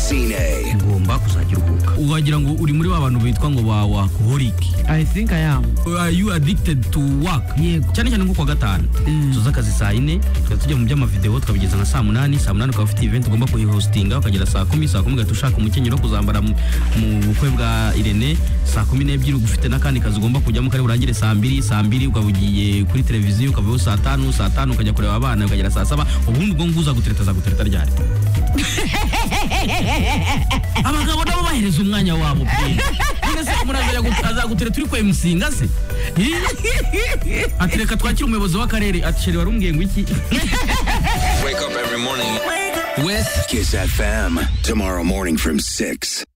Francine. ugomba kuzajya uruhuka wagira ngo uri muri ba bantu bitwa ngo ba workaholic I think I am. are you addicted to work Yego. cyane cyane nko kuwa gatanu tuza akazi saa yine tukaba tujya mu by'amavideo tukabigeza nka saa munani saa munani ukaba ufite event ugomba kuyihostinga ukagera saa kumi saa kumi ugahita ushaka umukenyero wo kuzambara mu mu bukwe bwa irene saa kumi n'ebyiri ugufite n'akandi kazi ugomba kujyamo kari burangire saa mbiri saa mbiri ukaba ugiye kuri televiziyo ukavayo saa tanu saa tanu ukajya kureba abana ukagera saa saba ubundi ubwo nguza gutereta azagutereta ryari abagabo nabo bahereza umwanya wabo pe none se umuntu azajya gu- azagutereta uri kwemusinga se Ih! ati reka twakire umuyobozi w'akarere ati sheri wari umbwiye ngo iki Wake up every morning. With Kiss FM. Tomorrow morning from 6.